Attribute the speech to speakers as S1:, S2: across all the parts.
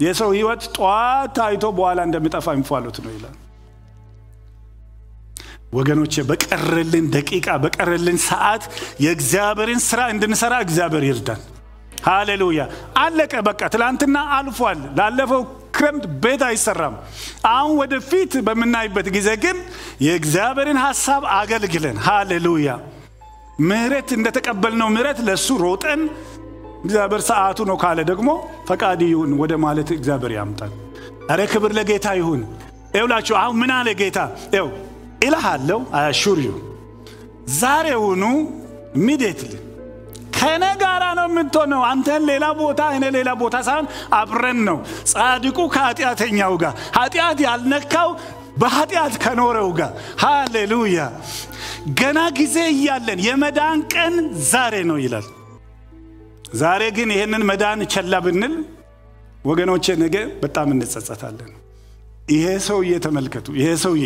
S1: የሰው ህይወት ጠዋት ታይቶ በኋላ እንደሚጠፋ እንፋሎት ነው ይላል። ወገኖቼ በቀረልን ደቂቃ በቀረልን ሰዓት የእግዚአብሔርን ስራ እንድንሰራ እግዚአብሔር ይርዳን። ሃሌሉያ። አለቀ በቃ ትላንትና አልፏል። ላለፈው ክረምት ቤት አይሰራም። አሁን ወደፊት በምናይበት ጊዜ ግን የእግዚአብሔርን ሀሳብ አገልግለን ሃሌሉያ ምህረት እንደተቀበልነው ምህረት ለእሱ ሮጠን እግዚአብሔር ሰዓቱ ነው ካለ ደግሞ ፈቃድ ይሁን ወደ ማለት እግዚአብሔር ያምጣል። አረ ክብር ለጌታ ይሁን። ይውላችሁ አሁን ምን አለ ጌታ ው እልሃለሁ አያሹር ዩ ዛሬውኑ ኢሚዲየትሊ ከእኔ ጋራ ነው የምትሆነው። አንተን ሌላ ቦታ እኔ ሌላ ቦታ ሳይሆን አብረን ነው። ጻድቁ ከኃጢአተኛው ጋር ኃጢአት ያልነካው በኃጢአት ከኖረው ጋር ሃሌሉያ። ገና ጊዜ እያለን የመዳን ቀን ዛሬ ነው ይላል። ዛሬ ግን ይህንን መዳን ቸላ ብንል ወገኖቼ ነገ በጣም እንጸጸታለን። ይሄ ሰውዬ ተመልከቱ፣ ይሄ ሰውዬ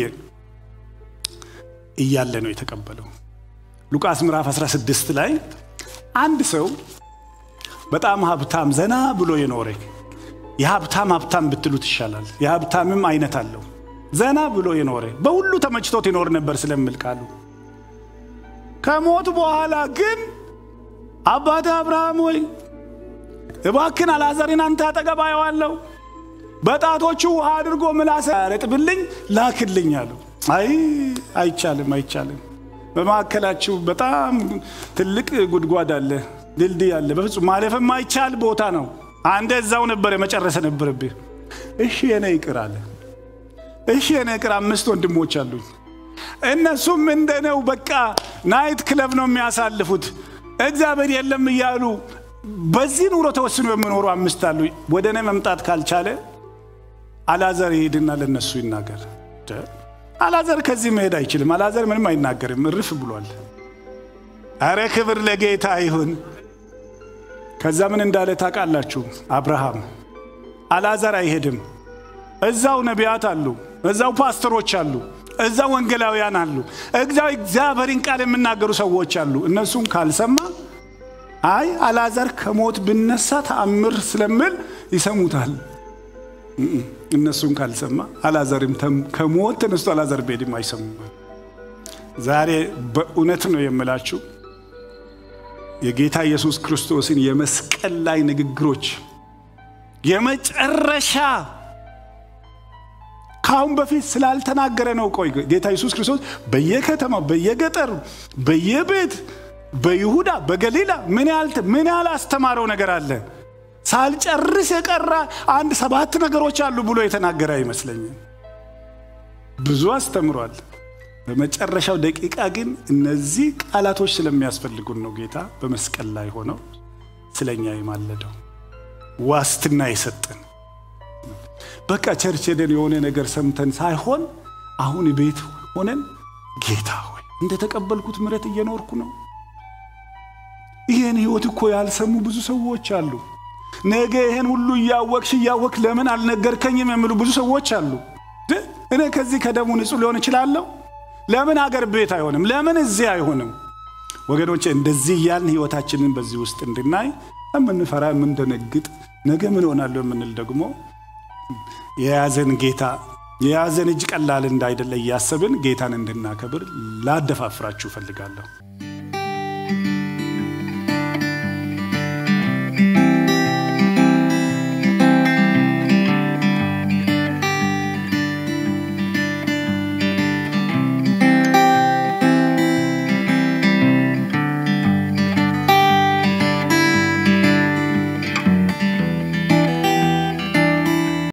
S1: እያለ ነው የተቀበለው። ሉቃስ ምዕራፍ 16 ላይ አንድ ሰው በጣም ሀብታም ዘና ብሎ የኖረ የሀብታም ሀብታም ብትሉት ይሻላል። የሀብታምም አይነት አለው። ዘና ብሎ የኖረ በሁሉ ተመችቶት ይኖር ነበር ስለምል ቃሉ ከሞት በኋላ ግን አባቴ አብርሃም ወይ እባክን አልዓዛርን አንተ አጠገብ አየዋለሁ፣ በጣቶቹ ውሃ አድርጎ ምላሰ ያረጥብልኝ ላክልኝ አለው። አይ አይቻልም፣ አይቻልም። በማዕከላችሁ በጣም ትልቅ ጉድጓድ አለ፣ ድልድይ አለ። በፍጹም ማለፍ የማይቻል ቦታ ነው። አንተ እዛው ነበር የመጨረሰ ነበረብህ። እሺ የኔ ይቅር አለ። እሺ የኔ ይቅር። አምስት ወንድሞች አሉኝ። እነሱም እንደኔው በቃ ናይት ክለብ ነው የሚያሳልፉት። እግዚአብሔር የለም እያሉ በዚህ ኑሮ ተወስኖ የሚኖሩ አምስት አሉ። ወደ እኔ መምጣት ካልቻለ አላዘር ይሄድና ለነሱ ይናገር። አላዘር ከዚህ መሄድ አይችልም። አላዘር ምንም አይናገርም፣ እርፍ ብሏል። አረ ክብር ለጌታ ይሁን። ከዛ ምን እንዳለ ታውቃላችሁ? አብርሃም አላዘር አይሄድም። እዛው ነቢያት አሉ፣ እዛው ፓስተሮች አሉ፣ እዛው ወንጌላውያን አሉ፣ እዛው እግዚአብሔርን ቃል የሚናገሩ ሰዎች አሉ። እነሱን ካልሰማ አይ አላዛር ከሞት ብነሳ ተአምር ስለምል ይሰሙታል። እነሱን ካልሰማ አላዛርም ከሞት ተነስቶ አላዛር ቤድም አይሰሙም። ዛሬ በእውነት ነው የምላችሁ የጌታ ኢየሱስ ክርስቶስን የመስቀል ላይ ንግግሮች የመጨረሻ ከአሁን በፊት ስላልተናገረ ነው። ቆይ ጌታ ኢየሱስ ክርስቶስ በየከተማው በየገጠሩ በየቤት በይሁዳ በገሊላ ምን ያህል ምን ያህል አስተማረው ነገር አለ። ሳልጨርስ የቀረ አንድ ሰባት ነገሮች አሉ ብሎ የተናገረ አይመስለኝም። ብዙ አስተምሯል። በመጨረሻው ደቂቃ ግን እነዚህ ቃላቶች ስለሚያስፈልጉን ነው ጌታ በመስቀል ላይ ሆነው ስለኛ የማለደው ዋስትና የሰጠን። በቃ ቸርች ሄደን የሆነ ነገር ሰምተን ሳይሆን አሁን ቤት ሆነን ጌታ ሆይ እንደተቀበልኩት ምሕረት እየኖርኩ ነው። ይህን ህይወት እኮ ያልሰሙ ብዙ ሰዎች አሉ። ነገ ይህን ሁሉ እያወቅሽ እያወቅ ለምን አልነገርከኝም የሚሉ ብዙ ሰዎች አሉ። እኔ ከዚህ ከደሙ ንጹህ ሊሆን እችላለሁ። ለምን አገር ቤት አይሆንም? ለምን እዚህ አይሆንም? ወገኖቼ እንደዚህ እያልን ህይወታችንን በዚህ ውስጥ እንድናይ የምንፈራ የምንደነግጥ፣ ነገ ምን ሆናለሁ የምንል ደግሞ የያዘን ጌታ የያዘን እጅ ቀላል እንዳይደለ እያሰብን ጌታን እንድናከብር ላደፋፍራችሁ እፈልጋለሁ።